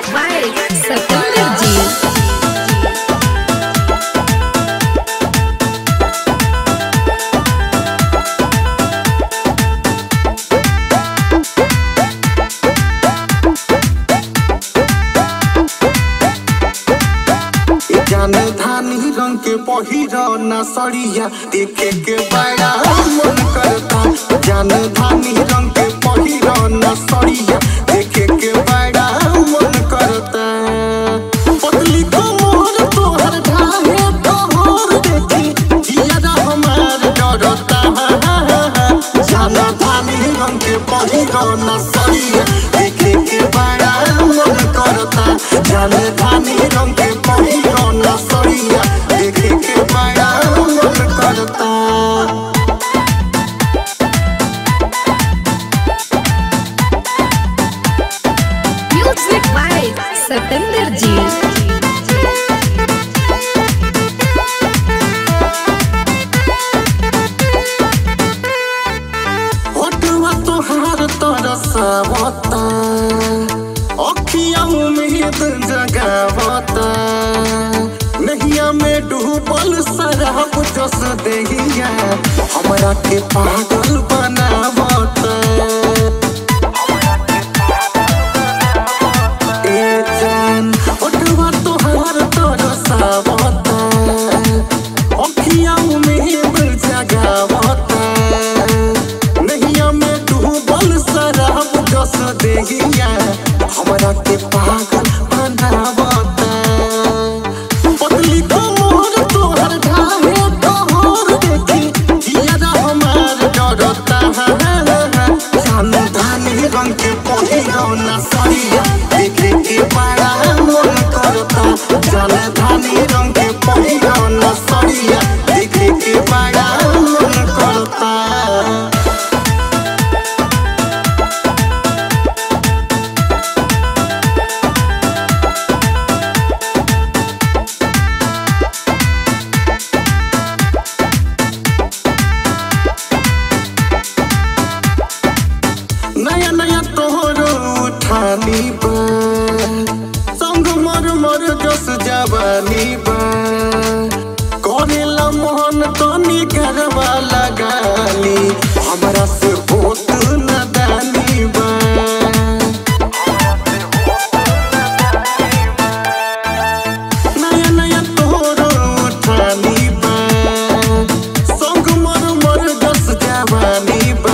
by Satinder Ji. जान धानी रंग के पहिरा न सड़िया देखे के बड़ा मन करता जान धानी रंग के पहिरा न सड़िया देखे के बड़ा मन करता पतली कमर तोहर ढाहे तोहर देखी जिया हमार डरता जान धानी रंग के पहिरा न सड़िया देखे के बड़ा मन करता जान धानी रंग के पहिरा न सड़िया देखे के बड़ा मन करता Music by Satinder Ji. होटवा तोहार तरसावता अखिया उम्मीद जगावता नहिया में डूबल शराब जस देहिया हमरा के पागल बनावता ए जान होटवा तोहार तरसावता अखिया उम्मीद जगावता नहिया में डूबल शराब जस देहिया हमरा के पागल बनावता पतली कमर तोहर ढाहे तोहर देखी जिया हमार डरता जान धानी रंग के पहिरौना सड़िया देखे के बड़ा मन करता जान धानी रंग के पहिरौना सड़िया देखे के बड़ा मन करता नया नया तोहरो उठानी बा संग मर मर जस जवानी बा करेला मोहन तनी घरवा लगाली हमरा से होत न दानी बा नया नया तोहरो उठानी बा संग मर मर जस जवानी बा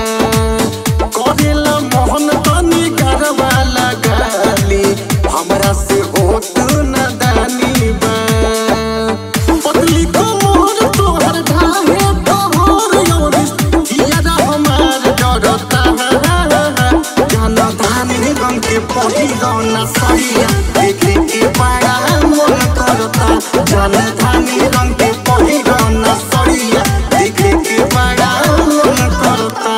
करेला मोहन तनी घरवा लगाली हमरा से होत न दानी बा पतली कमर तोहर ढाहे तोहर योनिस जिया हमार डरता जान धानी रंग के पहिरौना सड़िया देखे के बड़ा मन करता जान धानी रंग के पहिरौना सड़िया देखे के बड़ा मन करता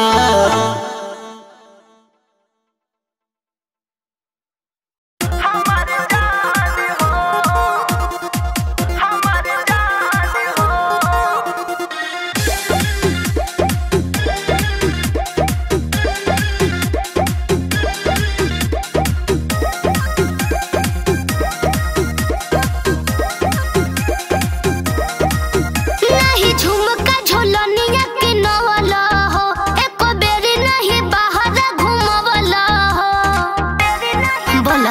नहीं झुमका झोलनिया के नवला हो एको बेरी नहीं बाहर घुमवला हो बोला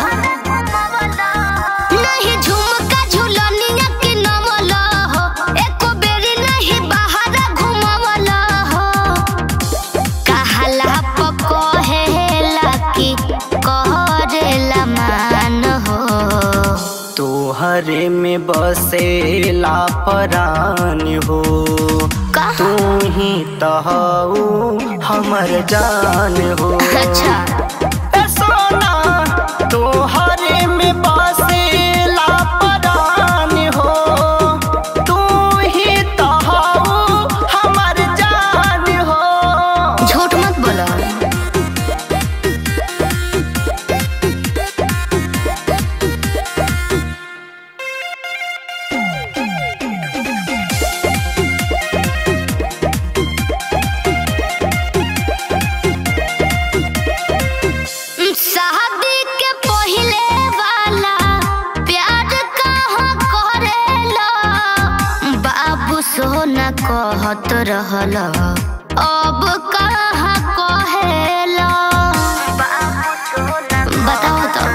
नहीं झुमका झोलनिया के नवला हो एको बेरी नहीं बाहर घुमवला हो कहला पकहेला की कहरेला मान हो तोहरे में बसेला परान हो कहा तू ही तहु हमर जान हो अच्छा ए सोना तोहरे में बसेला परान हो तू ही तहु हमर जान हो झूठ मत बोलो रहल अब कहाँ कहेला बताओ तो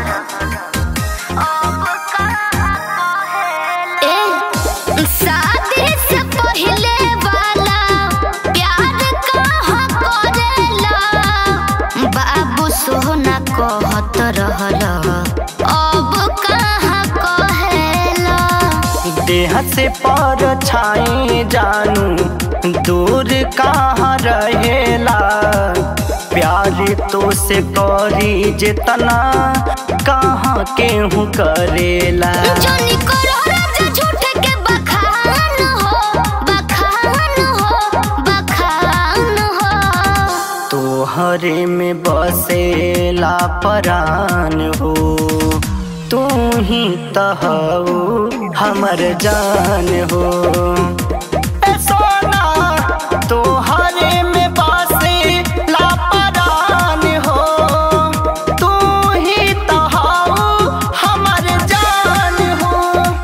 ए, शादी से पहिले वाला प्यार कहाँ करेला बाबू सोना कहत रहल अब कहाँ कहेला देह से पर छाई जानू दूर कहाँ रहेला प्यार तो से करी जितना कहाँ केहू करेला जोनी करो राजा झूठ के बखान हो बखान हो बखान हो तोहरे में बसेला परान हो तू ही तहु हमर जान हो ए सोना तोहरे में बसेला परान हो तू ही तहु हमर जान हो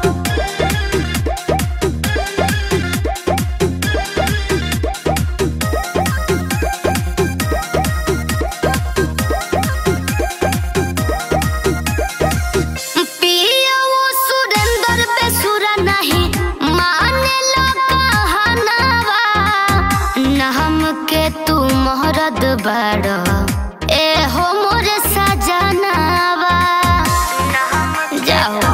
पिया वो सुरेंद्र पे सुरा नहीं माने लो कहनावा न हमके तू मोहरद बड़ ए हो मोरे सजनावा जाओ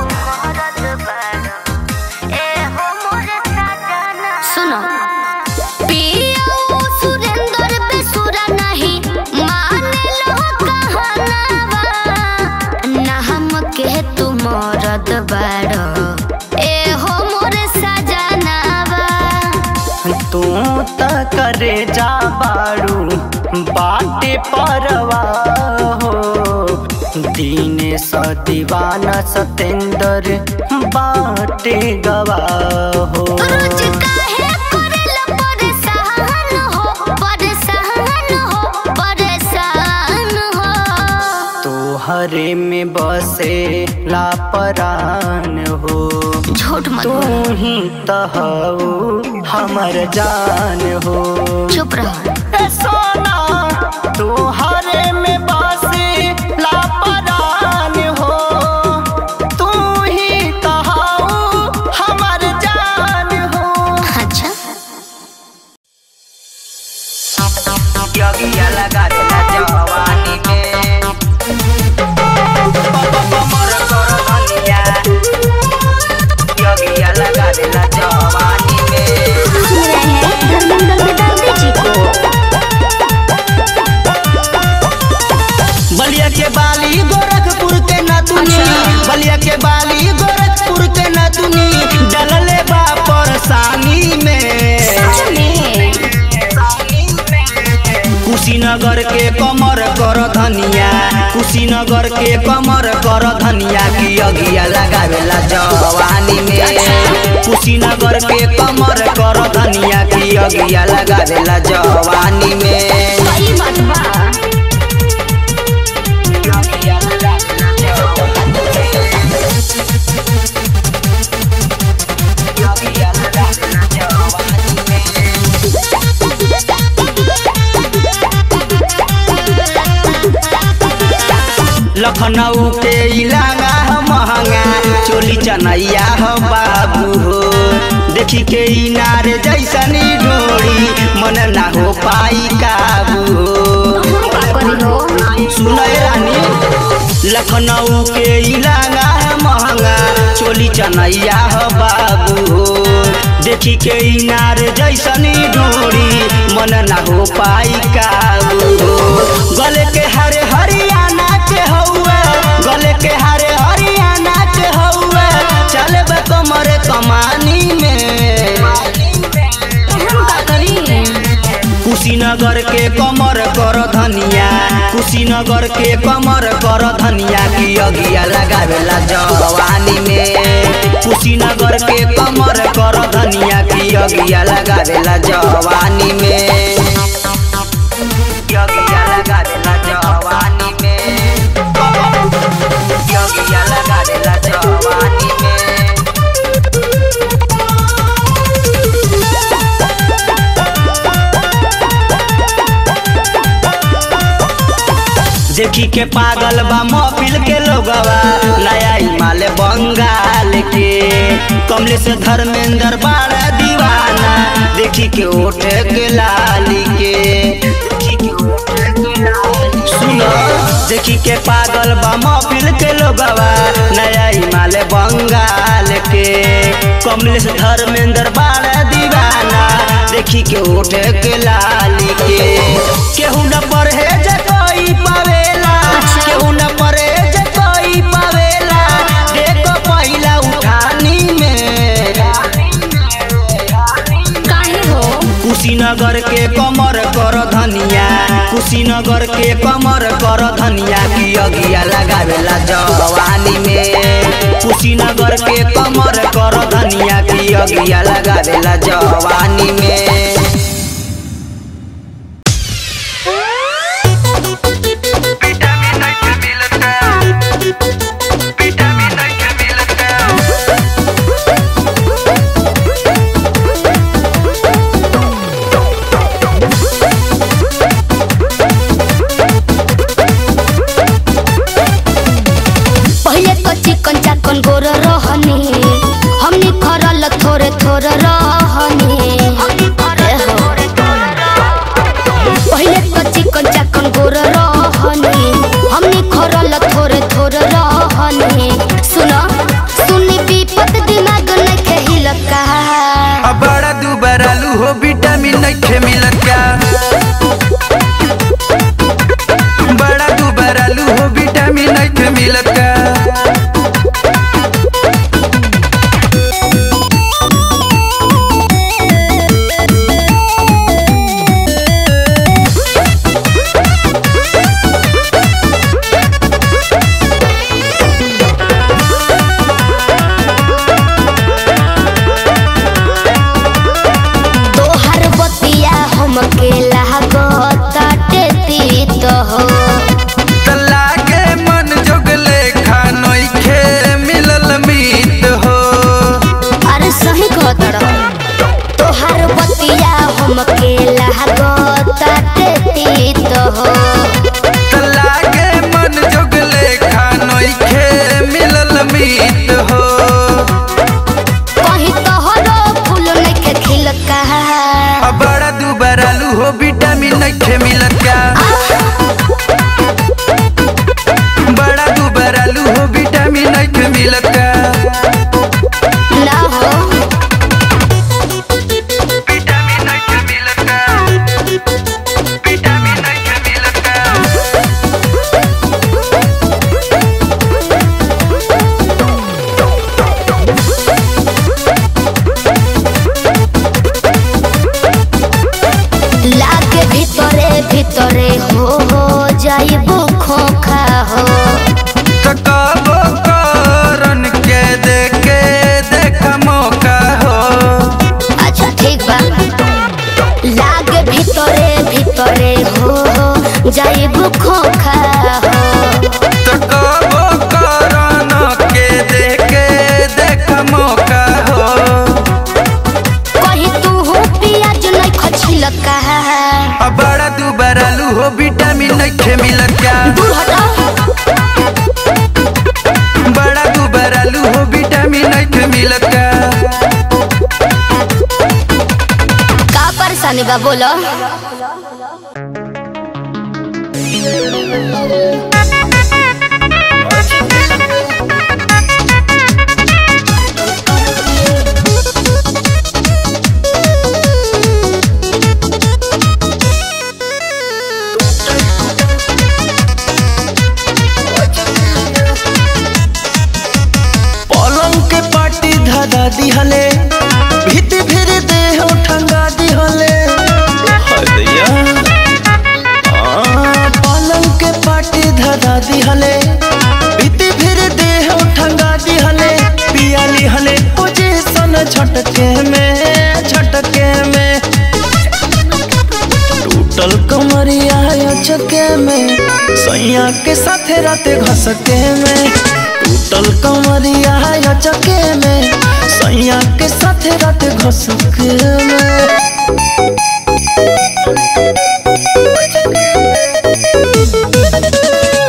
सुनो पिया वो सुरेंद्र पे सुरा नहीं माने लो कहनावा ना हमके तू मरद बाड़ो ए हो मोरे सजनावा तू त करे जा बाड़ू बाटे परवा हो दीन स दीवाना सतेंद्र बाटे गवा हो रोज काहे करेला परेशान हो परेशान हो परेशान हो तोहरे में बसे लापरान हो झूठ मत तू बोल ही तहु हमर जान हो चुप रहो ए सोना तोहरे में बसे लापरान हो तू ही तहु हमर जान हो अच्छा योगिया लगा देला जवानी में कमर कर धनिया योगिया लगा देला जवानी में बलिया के बाली गोरखपुर के नतुनी बलिया के बाली गोरखपुर के नतुनी डलले बा परेशानी में कुशीनगर के कमर कर धनिया कुशीनगर के कमर कर धनिया की अगिया लगावेला जवानी में कुशीनगर के कमर कर धनिया की अगिया लगावेला जवानी में सही बात बा योगिया लगा देला जवानी में योगिया लगा देला जवानी में लखनऊ के इलाका ह महंगा चोली चनैया ह बाबू हो देखी के इनार जैसनी ढोड़ी मन ना हो पाई काबू हो सुनय रानी लखनऊ के इलाका ह महंगा चोली चनैया ह बाबू हो देखी के इनार जैसनी ढोड़ी मन ना हो पाई काबू हो गले के हरे हरियाणा के हौवे गले के हरे हरियाणा के हौवे चले कमर कमानी में कुशीनगर के कमर कर धनिया कुशीनगर के कमर कर धनिया की अगिया लगावेला जवानी में कुशीनगर के कमर कर धनिया की अगिया लगावेला जवानी में योगिया लगा देला जवानी में योगिया लगा देला जवानी में देखी के पागल बा महफिल के लोगवा नया हिमालय बंगाल के कमले से धर्मेंद्र बाड़ा दीवाना देखी के ओठ के लाली के देखी के ओठ के लाली सुनो देखी के पागल बा महफिल के लोगवा नया हिमालय बंगाल के कमलेश धर्मेंद्र बाड़ा दीवाना देखी के ओठ के लाली के केहू न परहेज कोई पावेला केहू न परहेज कोई पावेला देखो पहिला उठानी में काहे हो कुशीनगर के कमर कर धनिया कुशीनगर के कमर कर धनिया की अगिया लगावेला जवानी में कुशीनगर के कमर कर धनिया की अगिया लगावेला जवानी में पहिले तो चिकन चाकन गोर रहनी हमनी खरल थोड़े थोड़े रहनी ए हो। पहिले तो चिकन चाकन गोर रहनी हमनी खरल थोड़े थोड़े रहनी सुन सुनी विपत दिमाग नइखे हिलत का अब बड़ा दुबार आलू हो विटामिन नइखे मिलत का बड़ा दुबार आलू हो विटामिन नइखे मिलत का तोहर बतिया हमके लागताटे तीत हो तला के मन जोगले खानोइखे मिलल मीत हो अरे सही कहत रह तोहर बतिया हमके लागताटे तीत हो तला के मन जोगले खानोइखे मिलल मीत हो कहीं तोहरो फूल नइखे खिलत का अब बड़ा दुबार आलू हो विटामिन नइखे मिलत का बड़ा दुबार आलू हो विटामिन नइखे मिलत का ना हो विटामिन नइखे मिलत का विटामिन नइखे मिलत का लागे भीतरे भीतरे हो हो जाइबो खोखा हो ककाबो करन के देखे देख मौका हो अच्छा ठीक बा लागे भीतरे भीतरे हो हो जाइबो खोखा हो ककाबो करन के देखे देख मौका हो कहीं तू हो पियाज नहीं खछिलत का अब बड़ा दुबार आलू हो विटामिन नइखे मिलत का दूर हटा बड़ा दुबार आलू हो विटामिन नइखे मिलत का का परेशानी बा बोलो पलंग के पाटी धरा दिहले भीत फिर देह ठंगा दिहले हदैया आ, पलंग के पाटी धरा दिहले भीत फिर देह ठंगा दिहले पिया लिहले पोजीशन झटके में झटके में टूटल कमरिया चके में सैया के साथे राते घसके में टूटल कमरिया चके में सैया के साथे राते घसके में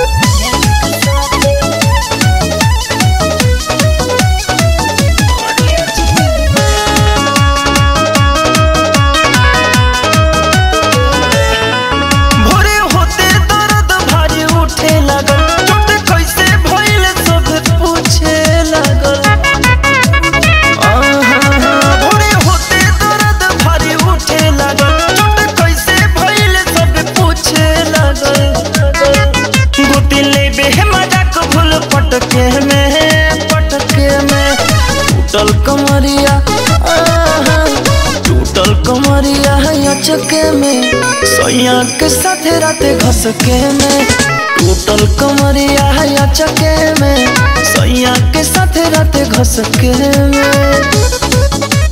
टूटल कमरिया आहा, टूटल कमरिया है चके में सैया के साथे राते घसके में टूटल कमरिया है चके में सैया के साथे राते घसके में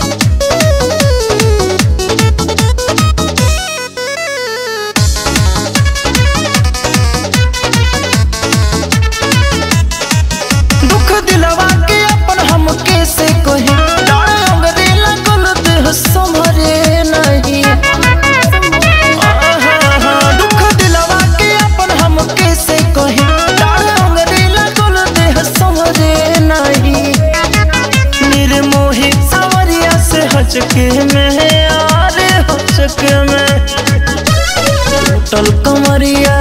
दुख दिलवा के अपन हम कैसे कहे डाढ़ अंगरे लगल देह संभरे नहीं आहा, दुख दिलवा के अपन हम कैसे कहे डाढ़ अंगरे लगल देह संभरे नहीं निर्मोही सावरिया से हचके में आरे हचके में टूटल कमरिया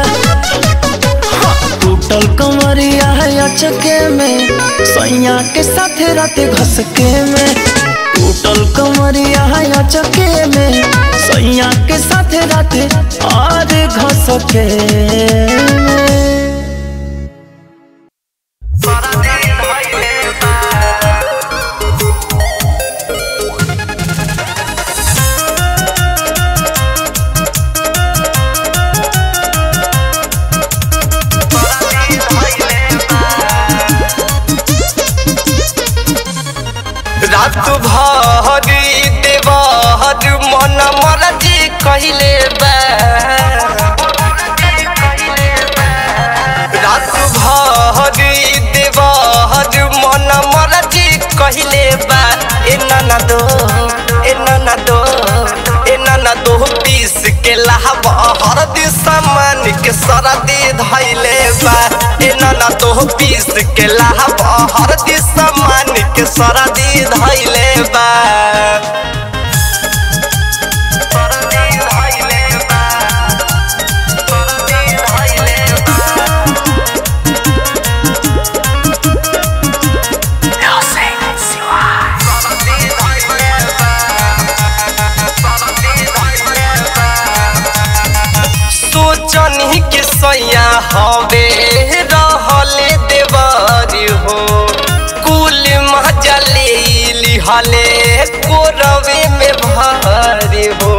टूटल कमरिया है अचके में सैया के साथे राते घसके में टूटल कमरिया है अचके में सैया के साथे राते और घसके में रात भर देवर मन मरजी कहले बा रात भर देवर मन मरजी कहले बा ए नाना दो ए नाना दो ए नाना दो पीस के लाहब हरदी सामान के सरदी धैले बा ए नाना दो पीस के लाहब हरदी सामान के सरदी धैले बा सरदी धैले बा सरदी धैले बा सोचनी के सैया हवे रहले देवारी हो कुल मजले लिहले कोरवे में भारी हो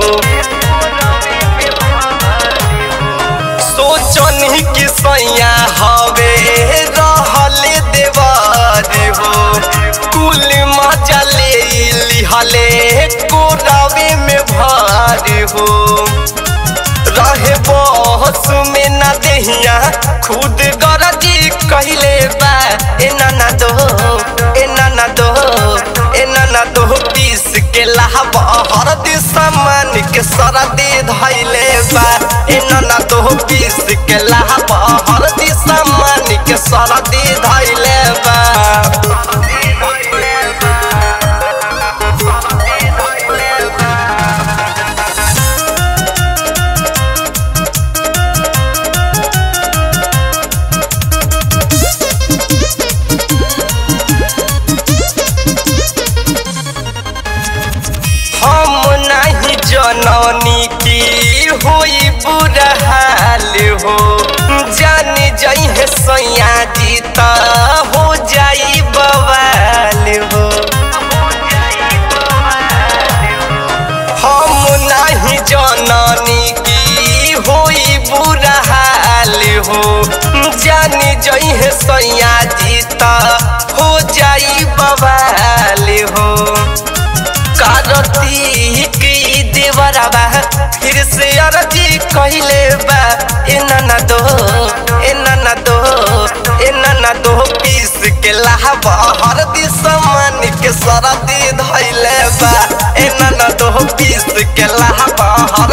सोचनी के सैया हवे रहले देवारी हो कुल मजले लिहले कोरवे में भारी हो रहे बहस में ना देहिया खुद गरजी कहले बा ए नाना दो ए नाना दो ए नाना दो पीस के लाहब हरदी सामान के सरदी धैले बा ए नाना दो पीस के लाहब हरदी सामान के सरदी धैले बा हम नहीं जननी की होई बुरा हाल हो जान जाई है सैया जी त हो जाई बवाल हो हम नहीं जननी की होई बुरा हाल हो जान जाई है सैया जी त हो जाई बवाल हो कार्तिक देवरबा फिर से अरजी कहले बा ए नाना दो ए नाना दो ए नाना दो पीस के लाहब हरदी सामान के सरदी धैले बा ए नाना दो पीस के लाहब हर